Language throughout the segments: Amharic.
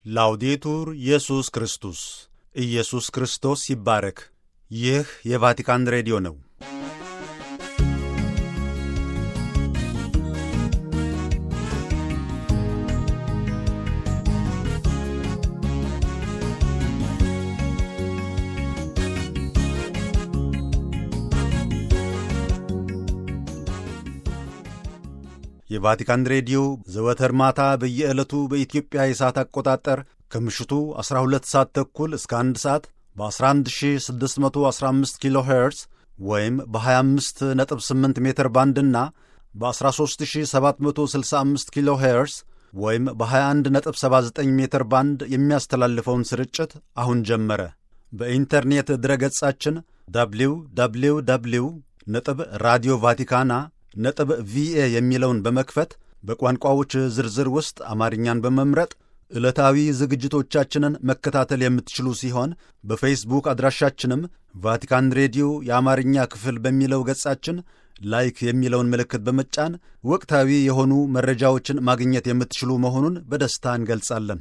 ላውዴቱር ኢየሱስ ክርስቶስ ኢየሱስ ክርስቶስ ይባረክ። ይህ የቫቲካን ሬዲዮ ነው። የቫቲካን ሬዲዮ ዘወትር ማታ በየዕለቱ በኢትዮጵያ የሰዓት አቆጣጠር ከምሽቱ 12 ሰዓት ተኩል እስከ 1 ሰዓት በ11615 ኪሎ ሄርዝ ወይም በ258 ሜትር ባንድና በ13765 ኪሎ ሄርዝ ወይም በ2179 ሜትር ባንድ የሚያስተላልፈውን ስርጭት አሁን ጀመረ። በኢንተርኔት ድረገጻችን ደብሊው ደብሊው ደብሊው ነጥብ ራዲዮ ቫቲካና ነጥብ ቪኤ የሚለውን በመክፈት በቋንቋዎች ዝርዝር ውስጥ አማርኛን በመምረጥ ዕለታዊ ዝግጅቶቻችንን መከታተል የምትችሉ ሲሆን በፌስቡክ አድራሻችንም ቫቲካን ሬዲዮ የአማርኛ ክፍል በሚለው ገጻችን ላይክ የሚለውን ምልክት በመጫን ወቅታዊ የሆኑ መረጃዎችን ማግኘት የምትችሉ መሆኑን በደስታ እንገልጻለን።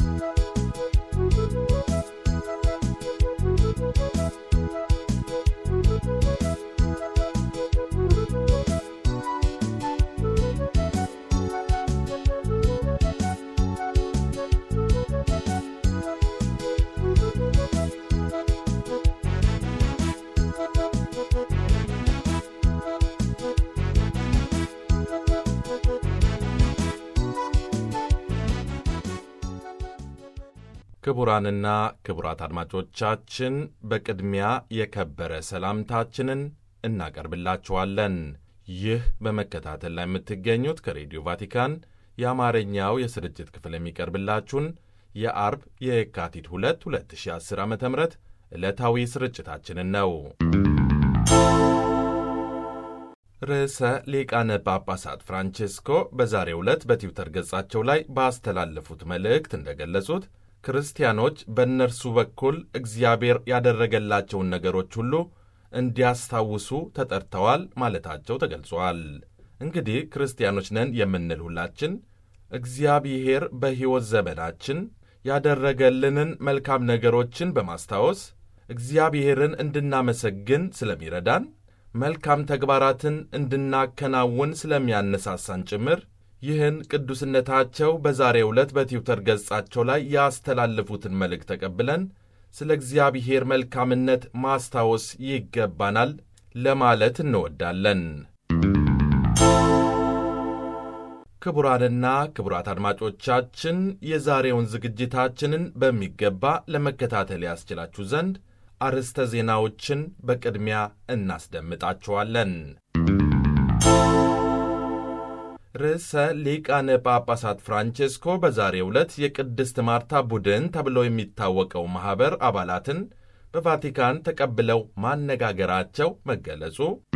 ክቡራንና ክቡራት አድማጮቻችን በቅድሚያ የከበረ ሰላምታችንን እናቀርብላችኋለን። ይህ በመከታተል ላይ የምትገኙት ከሬዲዮ ቫቲካን የአማርኛው የስርጭት ክፍል የሚቀርብላችሁን የአርብ የካቲት 2 2010 ዓ ም ዕለታዊ ስርጭታችንን ነው። ርዕሰ ሊቃነ ጳጳሳት ፍራንቼስኮ በዛሬው ዕለት በትዊተር ገጻቸው ላይ ባስተላለፉት መልእክት እንደገለጹት ክርስቲያኖች በእነርሱ በኩል እግዚአብሔር ያደረገላቸውን ነገሮች ሁሉ እንዲያስታውሱ ተጠርተዋል ማለታቸው ተገልጿል። እንግዲህ ክርስቲያኖች ነን የምንል ሁላችን እግዚአብሔር በሕይወት ዘመናችን ያደረገልንን መልካም ነገሮችን በማስታወስ እግዚአብሔርን እንድናመሰግን ስለሚረዳን መልካም ተግባራትን እንድናከናውን ስለሚያነሳሳን ጭምር ይህን ቅዱስነታቸው በዛሬው ዕለት በትዊተር ገጻቸው ላይ ያስተላለፉትን መልእክት ተቀብለን ስለ እግዚአብሔር መልካምነት ማስታወስ ይገባናል ለማለት እንወዳለን። ክቡራንና ክቡራት አድማጮቻችን የዛሬውን ዝግጅታችንን በሚገባ ለመከታተል ያስችላችሁ ዘንድ አርዕስተ ዜናዎችን በቅድሚያ እናስደምጣችኋለን። ርዕሰ ሊቃነ ጳጳሳት ፍራንቼስኮ በዛሬው ዕለት የቅድስት ማርታ ቡድን ተብሎ የሚታወቀው ማኅበር አባላትን በቫቲካን ተቀብለው ማነጋገራቸው መገለጹ፣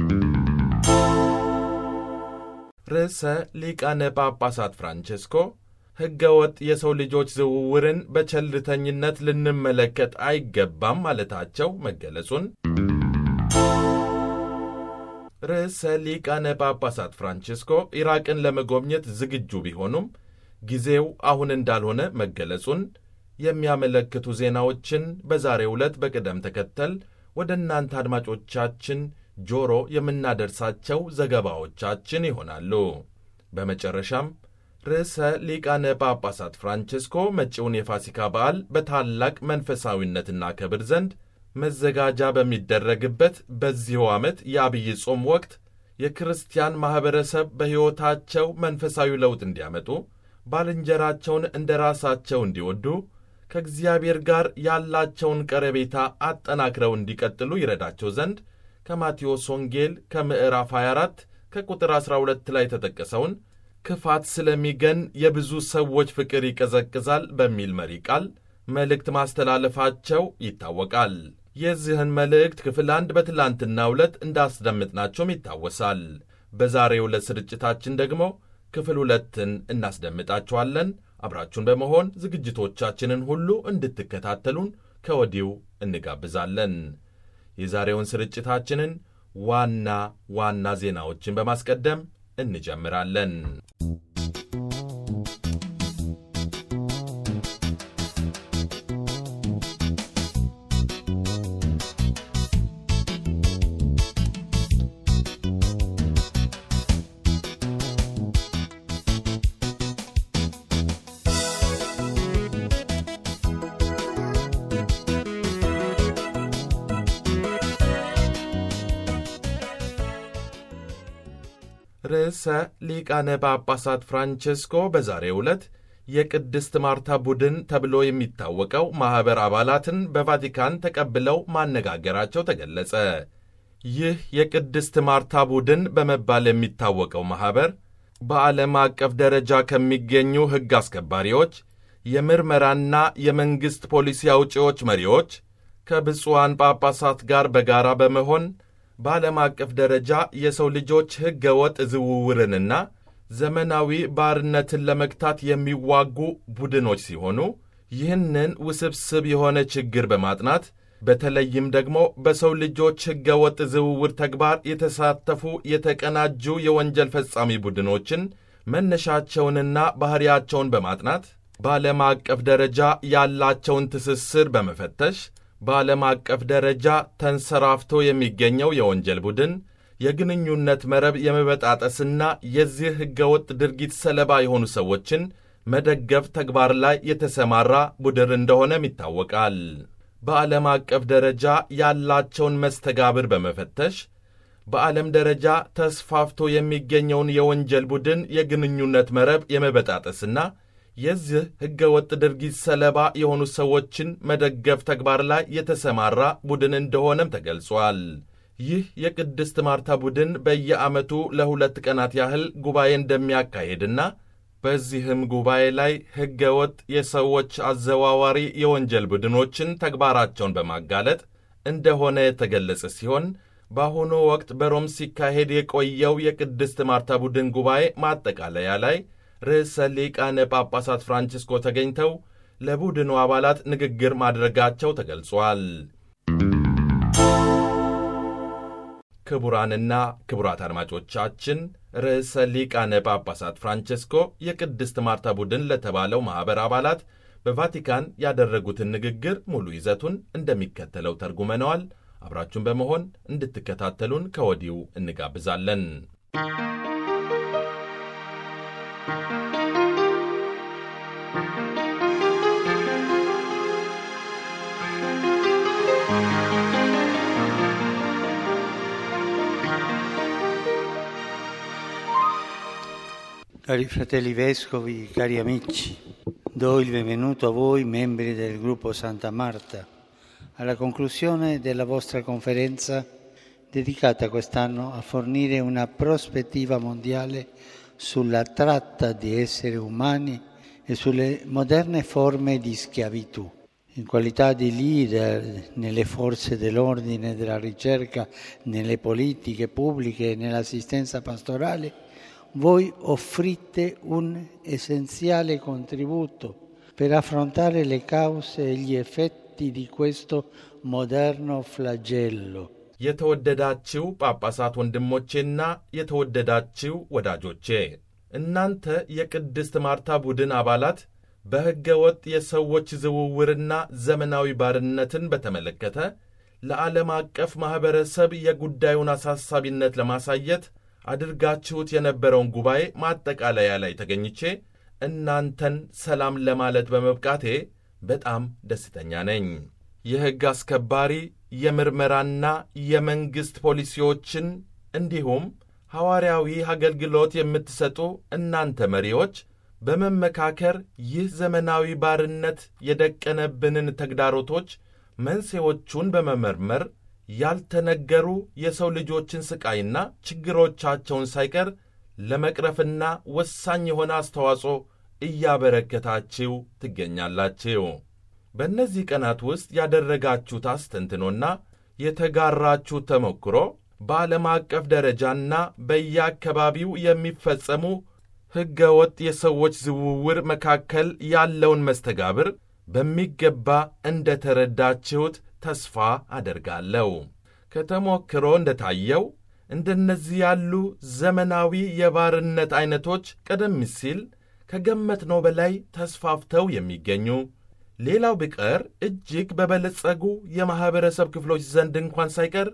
ርዕሰ ሊቃነ ጳጳሳት ፍራንቼስኮ ሕገ ወጥ የሰው ልጆች ዝውውርን በቸልተኝነት ልንመለከት አይገባም ማለታቸው መገለጹን ርዕሰ ሊቃነ ጳጳሳት ፍራንቼስኮ ኢራቅን ለመጎብኘት ዝግጁ ቢሆኑም ጊዜው አሁን እንዳልሆነ መገለጹን የሚያመለክቱ ዜናዎችን በዛሬው ዕለት በቅደም ተከተል ወደ እናንተ አድማጮቻችን ጆሮ የምናደርሳቸው ዘገባዎቻችን ይሆናሉ። በመጨረሻም ርዕሰ ሊቃነ ጳጳሳት ፍራንቼስኮ መጪውን የፋሲካ በዓል በታላቅ መንፈሳዊነትና ክብር ዘንድ መዘጋጃ በሚደረግበት በዚሁ ዓመት የአብይ ጾም ወቅት የክርስቲያን ማኅበረሰብ በሕይወታቸው መንፈሳዊ ለውጥ እንዲያመጡ፣ ባልንጀራቸውን እንደ ራሳቸው እንዲወዱ፣ ከእግዚአብሔር ጋር ያላቸውን ቀረቤታ አጠናክረው እንዲቀጥሉ ይረዳቸው ዘንድ ከማቴዎስ ወንጌል ከምዕራፍ 24 ከቁጥር 12 ላይ የተጠቀሰውን ክፋት ስለሚገን የብዙ ሰዎች ፍቅር ይቀዘቅዛል በሚል መሪ ቃል መልእክት ማስተላለፋቸው ይታወቃል። የዚህን መልእክት ክፍል አንድ በትላንትናው ዕለት እንዳስደምጥናቸውም ይታወሳል። በዛሬው ዕለት ስርጭታችን ደግሞ ክፍል ሁለትን እናስደምጣችኋለን። አብራችሁን በመሆን ዝግጅቶቻችንን ሁሉ እንድትከታተሉን ከወዲሁ እንጋብዛለን። የዛሬውን ስርጭታችንን ዋና ዋና ዜናዎችን በማስቀደም እንጀምራለን። ርዕሰ ሊቃነ ጳጳሳት ፍራንቼስኮ በዛሬው ዕለት የቅድስት ማርታ ቡድን ተብሎ የሚታወቀው ማኅበር አባላትን በቫቲካን ተቀብለው ማነጋገራቸው ተገለጸ። ይህ የቅድስት ማርታ ቡድን በመባል የሚታወቀው ማኅበር በዓለም አቀፍ ደረጃ ከሚገኙ ሕግ አስከባሪዎች፣ የምርመራና የመንግሥት ፖሊሲ አውጪዎች መሪዎች ከብፁዓን ጳጳሳት ጋር በጋራ በመሆን በዓለም አቀፍ ደረጃ የሰው ልጆች ሕገ ወጥ ዝውውርንና ዘመናዊ ባርነትን ለመግታት የሚዋጉ ቡድኖች ሲሆኑ ይህንን ውስብስብ የሆነ ችግር በማጥናት በተለይም ደግሞ በሰው ልጆች ሕገ ወጥ ዝውውር ተግባር የተሳተፉ የተቀናጁ የወንጀል ፈጻሚ ቡድኖችን መነሻቸውንና ባሕሪያቸውን በማጥናት በዓለም አቀፍ ደረጃ ያላቸውን ትስስር በመፈተሽ በዓለም አቀፍ ደረጃ ተንሰራፍቶ የሚገኘው የወንጀል ቡድን የግንኙነት መረብ የመበጣጠስና የዚህ ሕገወጥ ድርጊት ሰለባ የሆኑ ሰዎችን መደገፍ ተግባር ላይ የተሰማራ ቡድን እንደሆነም ይታወቃል። በዓለም አቀፍ ደረጃ ያላቸውን መስተጋብር በመፈተሽ በዓለም ደረጃ ተስፋፍቶ የሚገኘውን የወንጀል ቡድን የግንኙነት መረብ የመበጣጠስና የዚህ ሕገወጥ ድርጊት ሰለባ የሆኑ ሰዎችን መደገፍ ተግባር ላይ የተሰማራ ቡድን እንደሆነም ተገልጿል። ይህ የቅድስት ማርታ ቡድን በየዓመቱ ለሁለት ቀናት ያህል ጉባኤ እንደሚያካሄድና በዚህም ጉባኤ ላይ ሕገወጥ የሰዎች አዘዋዋሪ የወንጀል ቡድኖችን ተግባራቸውን በማጋለጥ እንደሆነ የተገለጸ ሲሆን በአሁኑ ወቅት በሮም ሲካሄድ የቆየው የቅድስት ማርታ ቡድን ጉባኤ ማጠቃለያ ላይ ርዕሰ ሊቃነ ጳጳሳት ፍራንቺስኮ ተገኝተው ለቡድኑ አባላት ንግግር ማድረጋቸው ተገልጿል። ክቡራንና ክቡራት አድማጮቻችን ርዕሰ ሊቃነ ጳጳሳት ፍራንቼስኮ የቅድስት ማርታ ቡድን ለተባለው ማኅበር አባላት በቫቲካን ያደረጉትን ንግግር ሙሉ ይዘቱን እንደሚከተለው ተርጉመነዋል። አብራችሁን በመሆን እንድትከታተሉን ከወዲሁ እንጋብዛለን። Cari fratelli vescovi, cari amici, do il benvenuto a voi, membri del gruppo Santa Marta, alla conclusione della vostra conferenza dedicata quest'anno a fornire una prospettiva mondiale sulla tratta di esseri umani e sulle moderne forme di schiavitù. In qualità di leader nelle forze dell'ordine, della ricerca, nelle politiche pubbliche e nell'assistenza pastorale, voi offrite un essenziale contributo per affrontare le cause e gli effetti di questo moderno flagello. የተወደዳችው ጳጳሳት ወንድሞቼና የተወደዳችው ወዳጆቼ እናንተ የቅድስት ማርታ ቡድን አባላት በሕገ ወጥ የሰዎች ዝውውርና ዘመናዊ ባርነትን በተመለከተ ለዓለም አቀፍ ማኅበረሰብ የጉዳዩን አሳሳቢነት ለማሳየት አድርጋችሁት የነበረውን ጉባኤ ማጠቃለያ ላይ ተገኝቼ እናንተን ሰላም ለማለት በመብቃቴ በጣም ደስተኛ ነኝ። የሕግ አስከባሪ የምርመራና የመንግሥት ፖሊሲዎችን እንዲሁም ሐዋርያዊ አገልግሎት የምትሰጡ እናንተ መሪዎች በመመካከር ይህ ዘመናዊ ባርነት የደቀነብንን ተግዳሮቶች መንስኤዎቹን በመመርመር ያልተነገሩ የሰው ልጆችን ሥቃይና ችግሮቻቸውን ሳይቀር ለመቅረፍና ወሳኝ የሆነ አስተዋጽኦ እያበረከታችሁ ትገኛላችሁ። በእነዚህ ቀናት ውስጥ ያደረጋችሁት አስተንትኖና የተጋራችሁት ተሞክሮ በዓለም አቀፍ ደረጃና በየአካባቢው የሚፈጸሙ ሕገ ወጥ የሰዎች ዝውውር መካከል ያለውን መስተጋብር በሚገባ እንደ ተረዳችሁት ተስፋ አደርጋለሁ። ከተሞክሮ እንደታየው እንደነዚህ ያሉ ዘመናዊ የባርነት ዐይነቶች ቀደም ሲል ከገመትነው በላይ ተስፋፍተው የሚገኙ ሌላው ቢቀር እጅግ በበለጸጉ የማኅበረሰብ ክፍሎች ዘንድ እንኳን ሳይቀር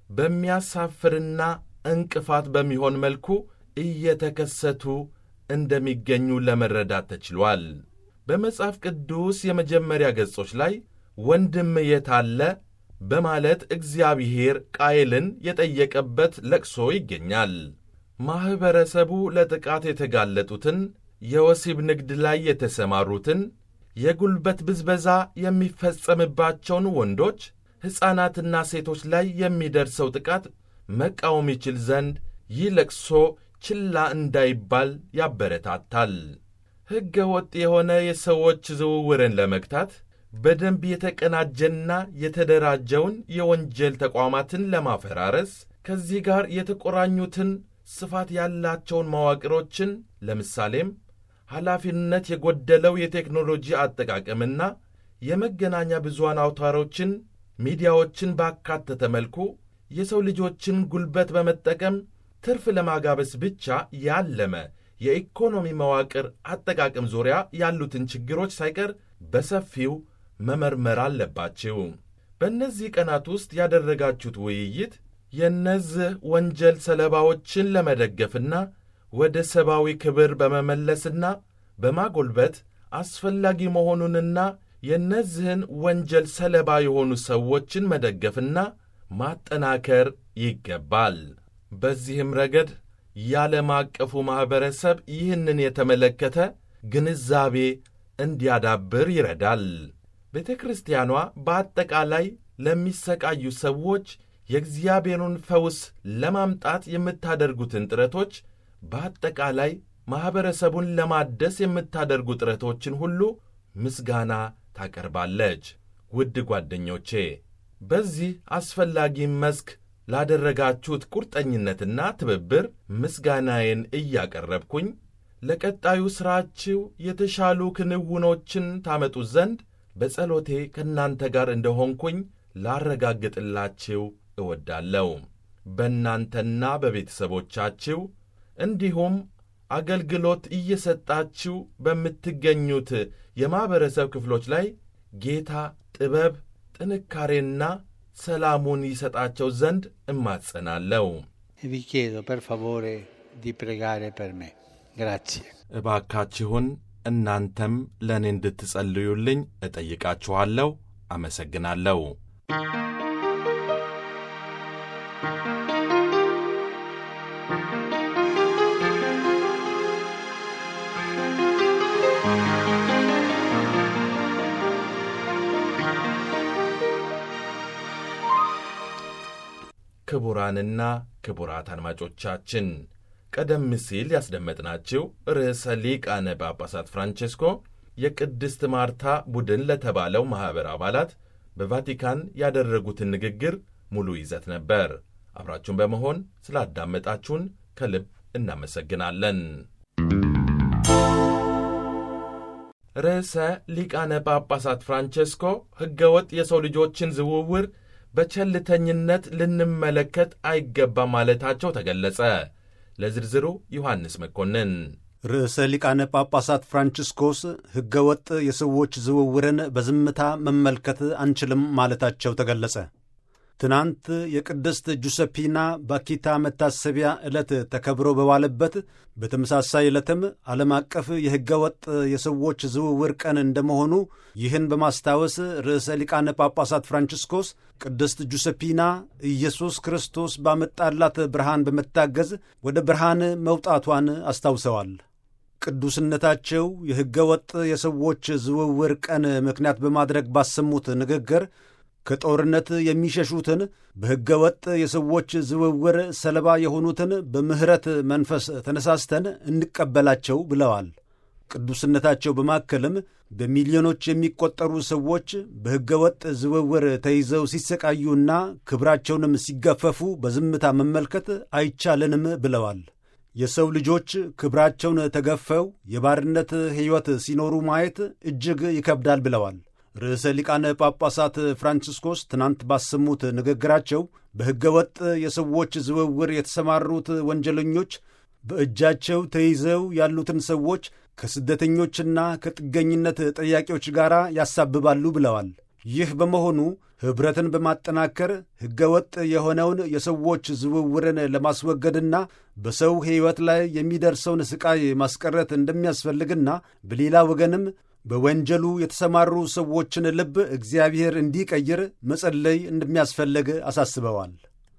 በሚያሳፍርና እንቅፋት በሚሆን መልኩ እየተከሰቱ እንደሚገኙ ለመረዳት ተችሏል። በመጽሐፍ ቅዱስ የመጀመሪያ ገጾች ላይ ወንድም የት አለ በማለት እግዚአብሔር ቃየልን የጠየቀበት ለቅሶ ይገኛል። ማኅበረሰቡ ለጥቃት የተጋለጡትን፣ የወሲብ ንግድ ላይ የተሰማሩትን፣ የጉልበት ብዝበዛ የሚፈጸምባቸውን ወንዶች፣ ሕፃናትና ሴቶች ላይ የሚደርሰው ጥቃት መቃወም ይችል ዘንድ ይህ ለቅሶ ችላ እንዳይባል ያበረታታል። ሕገ ወጥ የሆነ የሰዎች ዝውውርን ለመግታት በደንብ የተቀናጀና የተደራጀውን የወንጀል ተቋማትን ለማፈራረስ ከዚህ ጋር የተቆራኙትን ስፋት ያላቸውን መዋቅሮችን ለምሳሌም ኃላፊነት የጎደለው የቴክኖሎጂ አጠቃቀምና የመገናኛ ብዙሃን አውታሮችን፣ ሚዲያዎችን ባካተተ መልኩ የሰው ልጆችን ጉልበት በመጠቀም ትርፍ ለማጋበስ ብቻ ያለመ የኢኮኖሚ መዋቅር አጠቃቀም ዙሪያ ያሉትን ችግሮች ሳይቀር በሰፊው መመርመር አለባችሁ። በእነዚህ ቀናት ውስጥ ያደረጋችሁት ውይይት የእነዚህ ወንጀል ሰለባዎችን ለመደገፍና ወደ ሰብአዊ ክብር በመመለስና በማጎልበት አስፈላጊ መሆኑንና የእነዚህን ወንጀል ሰለባ የሆኑ ሰዎችን መደገፍና ማጠናከር ይገባል። በዚህም ረገድ የዓለም አቀፉ ማኅበረሰብ ይህንን የተመለከተ ግንዛቤ እንዲያዳብር ይረዳል። ቤተ ክርስቲያኗ በአጠቃላይ ለሚሰቃዩ ሰዎች የእግዚአብሔሩን ፈውስ ለማምጣት የምታደርጉትን ጥረቶች በአጠቃላይ ማኅበረሰቡን ለማደስ የምታደርጉ ጥረቶችን ሁሉ ምስጋና ታቀርባለች። ውድ ጓደኞቼ በዚህ አስፈላጊ መስክ ላደረጋችሁት ቁርጠኝነትና ትብብር ምስጋናዬን እያቀረብኩኝ ለቀጣዩ ሥራችሁ የተሻሉ ክንውኖችን ታመጡ ዘንድ በጸሎቴ ከእናንተ ጋር እንደሆንኩኝ ላረጋግጥላችሁ እወዳለሁ። በእናንተና በቤተሰቦቻችሁ እንዲሁም አገልግሎት እየሰጣችሁ በምትገኙት የማኅበረሰብ ክፍሎች ላይ ጌታ ጥበብ፣ ጥንካሬና ሰላሙን ይሰጣቸው ዘንድ እማጸናለሁ። E vi chiedo per favore di pregare per me. Grazie. እባካችሁን እናንተም ለእኔ እንድትጸልዩልኝ እጠይቃችኋለሁ። አመሰግናለሁ። ክቡራንና ክቡራት አድማጮቻችን ቀደም ሲል ያስደመጥናችሁ ርዕሰ ሊቃነ ጳጳሳት ፍራንቼስኮ የቅድስት ማርታ ቡድን ለተባለው ማኅበር አባላት በቫቲካን ያደረጉትን ንግግር ሙሉ ይዘት ነበር። አብራችሁን በመሆን ስላዳመጣችሁን ከልብ እናመሰግናለን። ርዕሰ ሊቃነ ጳጳሳት ፍራንቼስኮ ሕገወጥ የሰው ልጆችን ዝውውር በቸልተኝነት ልንመለከት አይገባም ማለታቸው ተገለጸ። ለዝርዝሩ ዮሐንስ መኮንን። ርዕሰ ሊቃነ ጳጳሳት ፍራንቺስኮስ ሕገ ወጥ የሰዎች ዝውውርን በዝምታ መመልከት አንችልም ማለታቸው ተገለጸ። ትናንት የቅድስት ጁሰፒና ባኪታ መታሰቢያ ዕለት ተከብሮ በዋለበት በተመሳሳይ ዕለትም ዓለም አቀፍ የሕገ ወጥ የሰዎች ዝውውር ቀን እንደመሆኑ ይህን በማስታወስ ርዕሰ ሊቃነ ጳጳሳት ፍራንቺስኮስ ቅድስት ጁሰፒና ኢየሱስ ክርስቶስ ባመጣላት ብርሃን በመታገዝ ወደ ብርሃን መውጣቷን አስታውሰዋል። ቅዱስነታቸው የሕገ ወጥ የሰዎች ዝውውር ቀን ምክንያት በማድረግ ባሰሙት ንግግር ከጦርነት የሚሸሹትን በሕገ ወጥ የሰዎች ዝውውር ሰለባ የሆኑትን በምሕረት መንፈስ ተነሳስተን እንቀበላቸው ብለዋል። ቅዱስነታቸው በማከልም በሚሊዮኖች የሚቆጠሩ ሰዎች በሕገ ወጥ ዝውውር ተይዘው ሲሰቃዩና ክብራቸውንም ሲገፈፉ በዝምታ መመልከት አይቻለንም ብለዋል። የሰው ልጆች ክብራቸውን ተገፈው የባርነት ሕይወት ሲኖሩ ማየት እጅግ ይከብዳል ብለዋል። ርዕሰ ሊቃነ ጳጳሳት ፍራንቺስኮስ ትናንት ባሰሙት ንግግራቸው በሕገ ወጥ የሰዎች ዝውውር የተሰማሩት ወንጀለኞች በእጃቸው ተይዘው ያሉትን ሰዎች ከስደተኞችና ከጥገኝነት ጠያቂዎች ጋር ያሳብባሉ ብለዋል። ይህ በመሆኑ ኅብረትን በማጠናከር ሕገ ወጥ የሆነውን የሰዎች ዝውውርን ለማስወገድና በሰው ሕይወት ላይ የሚደርሰውን ሥቃይ ማስቀረት እንደሚያስፈልግና በሌላ ወገንም በወንጀሉ የተሰማሩ ሰዎችን ልብ እግዚአብሔር እንዲቀይር መጸለይ እንደሚያስፈልግ አሳስበዋል።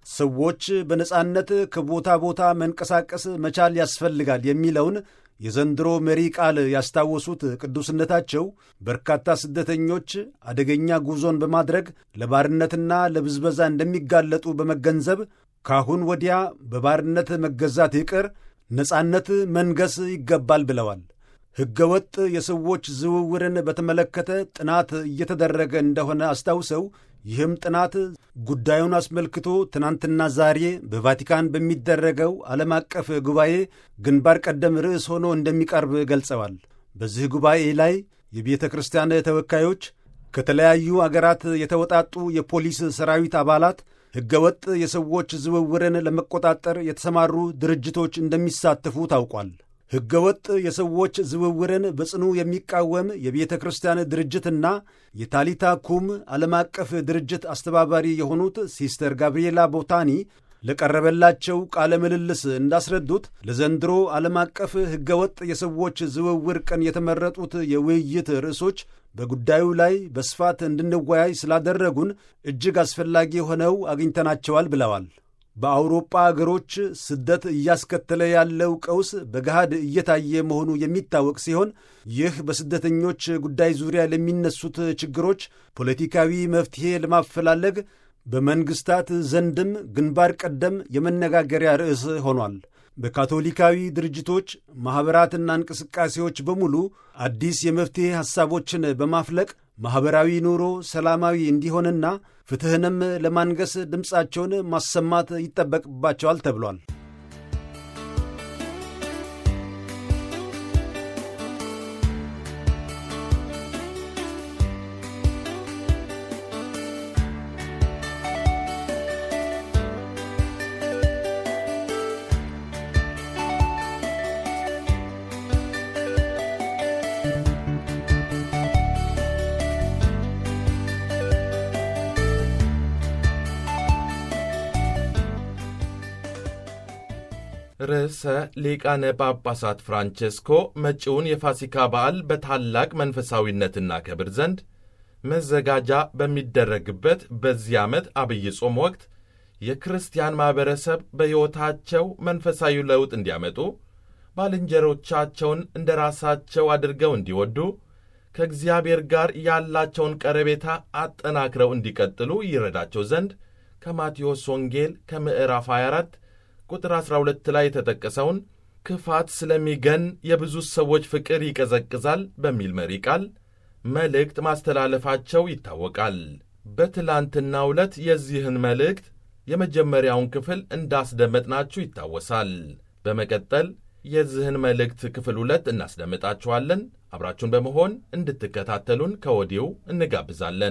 ሰዎች በነጻነት ከቦታ ቦታ መንቀሳቀስ መቻል ያስፈልጋል የሚለውን የዘንድሮ መሪ ቃል ያስታወሱት ቅዱስነታቸው በርካታ ስደተኞች አደገኛ ጉዞን በማድረግ ለባርነትና ለብዝበዛ እንደሚጋለጡ በመገንዘብ ካሁን ወዲያ በባርነት መገዛት ይቅር ነጻነት መንገስ ይገባል ብለዋል። ሕገወጥ የሰዎች ዝውውርን በተመለከተ ጥናት እየተደረገ እንደሆነ አስታውሰው ይህም ጥናት ጉዳዩን አስመልክቶ ትናንትና ዛሬ በቫቲካን በሚደረገው ዓለም አቀፍ ጉባኤ ግንባር ቀደም ርዕስ ሆኖ እንደሚቀርብ ገልጸዋል። በዚህ ጉባኤ ላይ የቤተ ክርስቲያን ተወካዮች፣ ከተለያዩ አገራት የተወጣጡ የፖሊስ ሰራዊት አባላት፣ ሕገወጥ የሰዎች ዝውውርን ለመቆጣጠር የተሰማሩ ድርጅቶች እንደሚሳተፉ ታውቋል። ሕገወጥ የሰዎች ዝውውርን በጽኑ የሚቃወም የቤተ ክርስቲያን ድርጅትና የታሊታ ኩም ዓለም አቀፍ ድርጅት አስተባባሪ የሆኑት ሲስተር ጋብርኤላ ቦታኒ ለቀረበላቸው ቃለ ምልልስ እንዳስረዱት ለዘንድሮ ዓለም አቀፍ ሕገወጥ የሰዎች ዝውውር ቀን የተመረጡት የውይይት ርዕሶች በጉዳዩ ላይ በስፋት እንድንወያይ ስላደረጉን እጅግ አስፈላጊ ሆነው አግኝተናቸዋል ብለዋል። በአውሮጳ አገሮች ስደት እያስከተለ ያለው ቀውስ በገሃድ እየታየ መሆኑ የሚታወቅ ሲሆን ይህ በስደተኞች ጉዳይ ዙሪያ ለሚነሱት ችግሮች ፖለቲካዊ መፍትሔ ለማፈላለግ በመንግሥታት ዘንድም ግንባር ቀደም የመነጋገሪያ ርዕስ ሆኗል። በካቶሊካዊ ድርጅቶች ማኅበራትና እንቅስቃሴዎች በሙሉ አዲስ የመፍትሔ ሐሳቦችን በማፍለቅ ማኅበራዊ ኑሮ ሰላማዊ እንዲሆንና ፍትሕንም ለማንገስ ድምፃቸውን ማሰማት ይጠበቅባቸዋል ተብሏል። ርዕሰ ሊቃነ ጳጳሳት ፍራንቼስኮ መጪውን የፋሲካ በዓል በታላቅ መንፈሳዊነት እናከብር ዘንድ መዘጋጃ በሚደረግበት በዚህ ዓመት አብይ ጾም ወቅት የክርስቲያን ማኅበረሰብ በሕይወታቸው መንፈሳዊ ለውጥ እንዲያመጡ ባልንጀሮቻቸውን እንደ ራሳቸው አድርገው እንዲወዱ ከእግዚአብሔር ጋር ያላቸውን ቀረቤታ አጠናክረው እንዲቀጥሉ ይረዳቸው ዘንድ ከማቴዎስ ወንጌል ከምዕራፍ 24 ቁጥር 12 ላይ የተጠቀሰውን ክፋት ስለሚገን የብዙ ሰዎች ፍቅር ይቀዘቅዛል በሚል መሪ ቃል መልእክት ማስተላለፋቸው ይታወቃል። በትላንትናው ዕለት የዚህን መልእክት የመጀመሪያውን ክፍል እንዳስደመጥናችሁ ይታወሳል። በመቀጠል የዚህን መልእክት ክፍል ሁለት እናስደምጣችኋለን። አብራችሁን በመሆን እንድትከታተሉን ከወዲሁ እንጋብዛለን።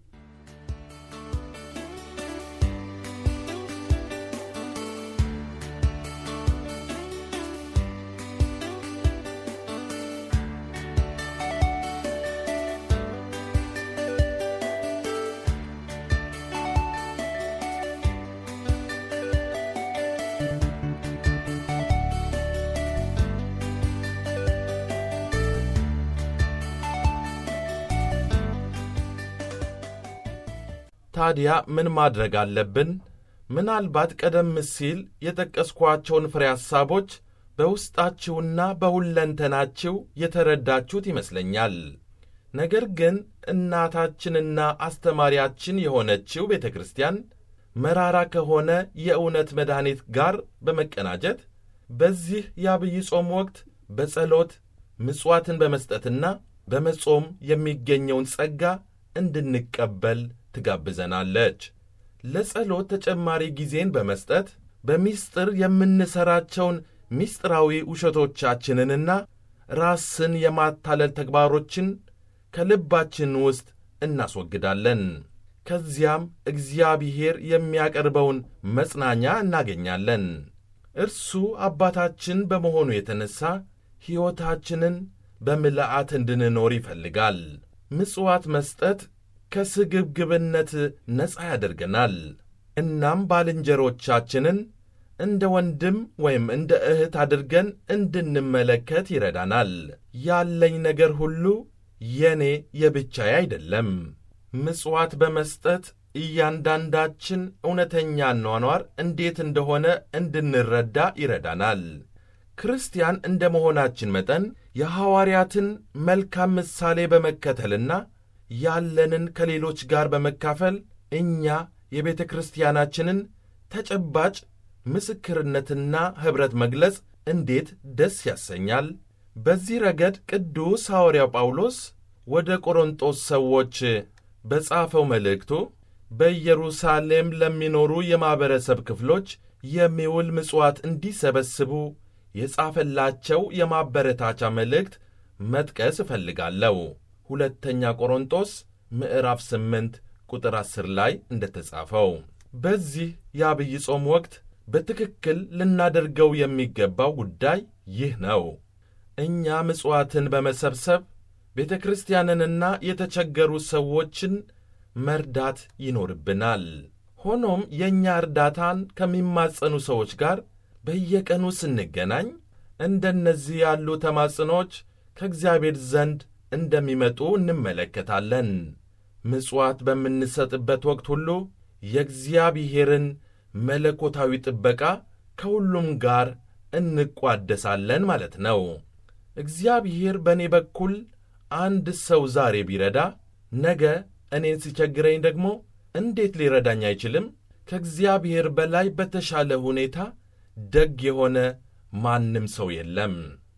ታዲያ ምን ማድረግ አለብን? ምናልባት ቀደም ሲል የጠቀስኳቸውን ፍሬ ሐሳቦች በውስጣችሁና በሁለንተናችሁ የተረዳችሁት ይመስለኛል። ነገር ግን እናታችንና አስተማሪያችን የሆነችው ቤተ ክርስቲያን መራራ ከሆነ የእውነት መድኃኒት ጋር በመቀናጀት በዚህ የአብይ ጾም ወቅት በጸሎት ምጽዋትን በመስጠትና በመጾም የሚገኘውን ጸጋ እንድንቀበል ትጋብዘናለች። ለጸሎት ተጨማሪ ጊዜን በመስጠት በሚስጥር የምንሠራቸውን ሚስጥራዊ ውሸቶቻችንንና ራስን የማታለል ተግባሮችን ከልባችን ውስጥ እናስወግዳለን። ከዚያም እግዚአብሔር የሚያቀርበውን መጽናኛ እናገኛለን። እርሱ አባታችን በመሆኑ የተነሣ ሕይወታችንን በምልአት እንድንኖር ይፈልጋል። ምጽዋት መስጠት ከስግብግብነት ነፃ ያደርገናል። እናም ባልንጀሮቻችንን እንደ ወንድም ወይም እንደ እህት አድርገን እንድንመለከት ይረዳናል። ያለኝ ነገር ሁሉ የኔ የብቻዬ አይደለም። ምጽዋት በመስጠት እያንዳንዳችን እውነተኛ ኗኗር እንዴት እንደሆነ እንድንረዳ ይረዳናል። ክርስቲያን እንደ መሆናችን መጠን የሐዋርያትን መልካም ምሳሌ በመከተልና ያለንን ከሌሎች ጋር በመካፈል እኛ የቤተ ክርስቲያናችንን ተጨባጭ ምስክርነትና ኅብረት መግለጽ እንዴት ደስ ያሰኛል! በዚህ ረገድ ቅዱስ ሐዋርያው ጳውሎስ ወደ ቆሮንጦስ ሰዎች በጻፈው መልእክቱ በኢየሩሳሌም ለሚኖሩ የማኅበረሰብ ክፍሎች የሚውል ምጽዋት እንዲሰበስቡ የጻፈላቸው የማበረታቻ መልእክት መጥቀስ እፈልጋለሁ። ሁለተኛ ቆሮንጦስ ምዕራፍ 8 ቁጥር 10 ላይ እንደተጻፈው በዚህ የአብይ ጾም ወቅት በትክክል ልናደርገው የሚገባው ጉዳይ ይህ ነው። እኛ ምጽዋትን በመሰብሰብ ቤተ ክርስቲያንንና የተቸገሩ ሰዎችን መርዳት ይኖርብናል። ሆኖም የእኛ እርዳታን ከሚማጸኑ ሰዎች ጋር በየቀኑ ስንገናኝ እንደነዚህ ያሉ ተማጽኖች ከእግዚአብሔር ዘንድ እንደሚመጡ እንመለከታለን። ምጽዋት በምንሰጥበት ወቅት ሁሉ የእግዚአብሔርን መለኮታዊ ጥበቃ ከሁሉም ጋር እንቋደሳለን ማለት ነው። እግዚአብሔር በእኔ በኩል አንድ ሰው ዛሬ ቢረዳ ነገ እኔን ሲቸግረኝ ደግሞ እንዴት ሊረዳኝ አይችልም? ከእግዚአብሔር በላይ በተሻለ ሁኔታ ደግ የሆነ ማንም ሰው የለም።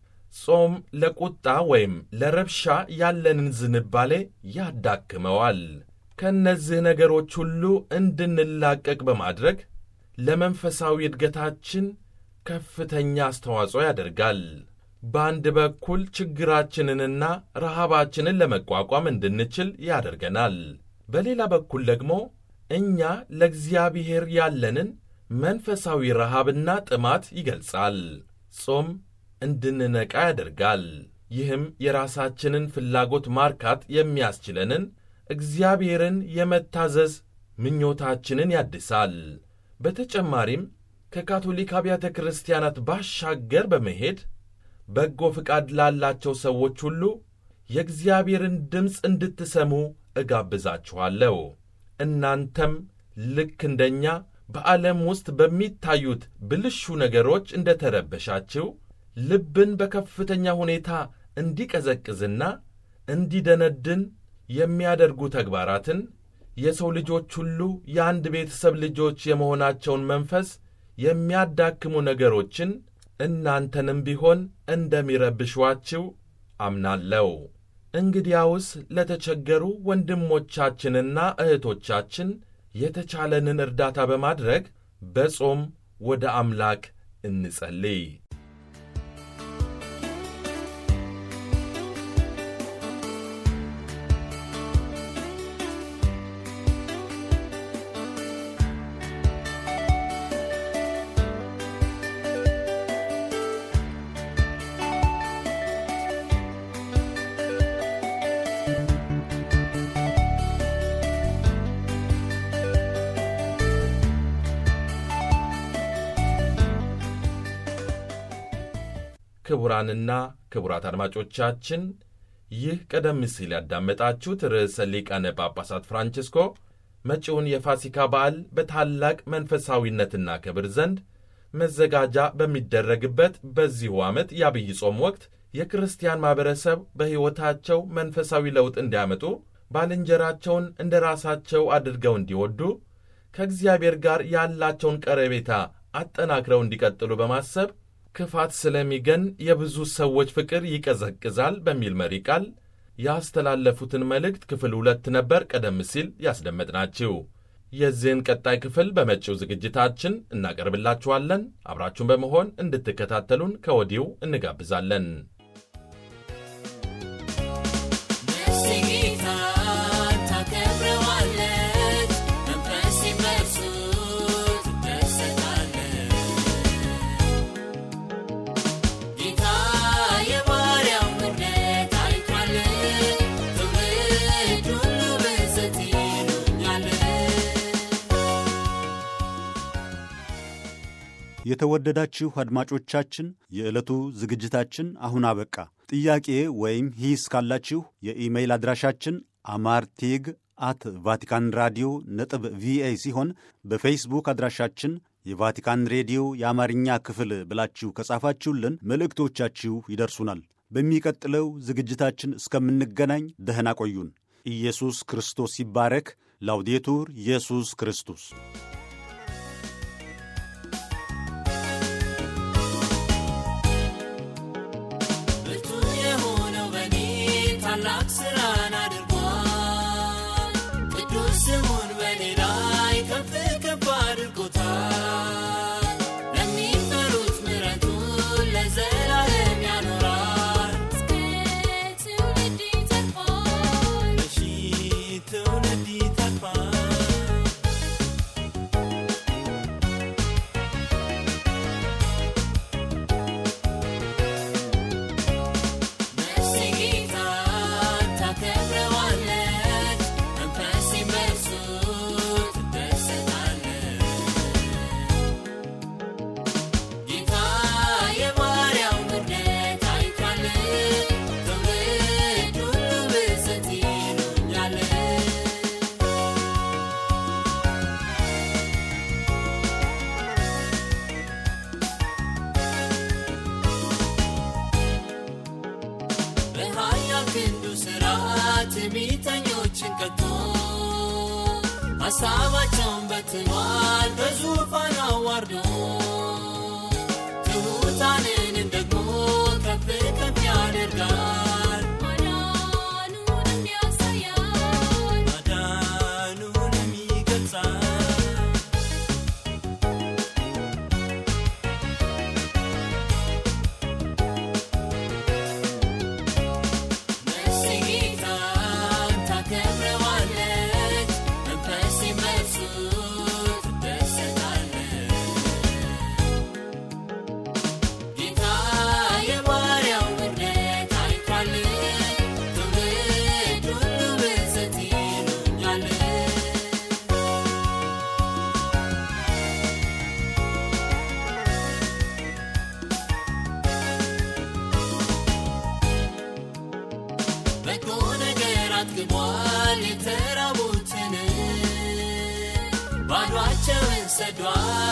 ጾም ለቁጣ ወይም ለረብሻ ያለንን ዝንባሌ ያዳክመዋል። ከእነዚህ ነገሮች ሁሉ እንድንላቀቅ በማድረግ ለመንፈሳዊ እድገታችን ከፍተኛ አስተዋጽኦ ያደርጋል። በአንድ በኩል ችግራችንንና ረሃባችንን ለመቋቋም እንድንችል ያደርገናል። በሌላ በኩል ደግሞ እኛ ለእግዚአብሔር ያለንን መንፈሳዊ ረሃብና ጥማት ይገልጻል። ጾም እንድንነቃ ያደርጋል። ይህም የራሳችንን ፍላጎት ማርካት የሚያስችለንን እግዚአብሔርን የመታዘዝ ምኞታችንን ያድሳል። በተጨማሪም ከካቶሊክ አብያተ ክርስቲያናት ባሻገር በመሄድ በጎ ፍቃድ ላላቸው ሰዎች ሁሉ የእግዚአብሔርን ድምፅ እንድትሰሙ እጋብዛችኋለሁ። እናንተም ልክ እንደኛ በዓለም ውስጥ በሚታዩት ብልሹ ነገሮች እንደ ተረበሻችሁ ልብን በከፍተኛ ሁኔታ እንዲቀዘቅዝና እንዲደነድን የሚያደርጉ ተግባራትን የሰው ልጆች ሁሉ የአንድ ቤተሰብ ልጆች የመሆናቸውን መንፈስ የሚያዳክሙ ነገሮችን እናንተንም ቢሆን እንደሚረብሿችሁ አምናለሁ። እንግዲያውስ ለተቸገሩ ወንድሞቻችንና እህቶቻችን የተቻለንን እርዳታ በማድረግ በጾም ወደ አምላክ እንጸልይ። ክቡራንና ክቡራት አድማጮቻችን ይህ ቀደም ሲል ያዳመጣችሁት ርዕሰ ሊቃነ ጳጳሳት ፍራንቺስኮ መጪውን የፋሲካ በዓል በታላቅ መንፈሳዊነትና ክብር ዘንድ መዘጋጃ በሚደረግበት በዚሁ ዓመት የአብይ ጾም ወቅት የክርስቲያን ማኅበረሰብ በሕይወታቸው መንፈሳዊ ለውጥ እንዲያመጡ ባልንጀራቸውን እንደ ራሳቸው አድርገው እንዲወዱ ከእግዚአብሔር ጋር ያላቸውን ቀረቤታ አጠናክረው እንዲቀጥሉ በማሰብ ክፋት ስለሚገን የብዙ ሰዎች ፍቅር ይቀዘቅዛል በሚል መሪ ቃል ያስተላለፉትን መልእክት ክፍል ሁለት ነበር ቀደም ሲል ያስደመጥናችሁ። የዚህን ቀጣይ ክፍል በመጪው ዝግጅታችን እናቀርብላችኋለን። አብራችሁን በመሆን እንድትከታተሉን ከወዲሁ እንጋብዛለን። የተወደዳችሁ አድማጮቻችን የዕለቱ ዝግጅታችን አሁን አበቃ። ጥያቄ ወይም ሂስ ካላችሁ የኢሜይል አድራሻችን አማርቲግ አት ቫቲካን ራዲዮ ነጥብ ቪኦኤ ሲሆን በፌስቡክ አድራሻችን የቫቲካን ሬዲዮ የአማርኛ ክፍል ብላችሁ ከጻፋችሁልን መልእክቶቻችሁ ይደርሱናል። በሚቀጥለው ዝግጅታችን እስከምንገናኝ ደህና ቆዩን። ኢየሱስ ክርስቶስ ይባረክ። ላውዴቱር ኢየሱስ ክርስቶስ ብርቱ የሆነው በኔ ታላቅ ሥራን አድርጓል። ቅዱስ ስሙን በኔ ላይ ከፍ ከፍ አድርጎታል። ለሚፈሩት ምሕረቱን ለዘላለም ያኖራል። እስከ ትውልድ ይተርፋል። ለሺህ ትውልድ ይተርፋል። ነፍሴ ጌታን ታከብረዋለች፣ መንፈሴም በእርሱ ትደሰታለች። ጌታ የባሪያውን ውርደት አይቷል፣ ትውልድ ሁሉ ብፅዕት ይሉኛል። በኃያል ክንዱ ሥራ ትዕቢተኞችን ቀጥቶ ሐሳባቸውን በትኗል በዙፋን አዋርዶ ትሑታንንም ደግሞ ከፍ ከፍ ያደርጋል ማዳኑንም ያሳያል ማዳኑንም ይገልጻል ነፍሴ ጌታን ታከብረዋለች፣ መንፈሴም በእርሱ ትደሰታለች። ጌታ የባሪያውን ውርደት አይቷል፣ ትውልድ ሁሉ ብፅዕት ይሉኛል። በጎ ነገር አጥግቧል የተራቡትን ባዷቸውን ሰዷል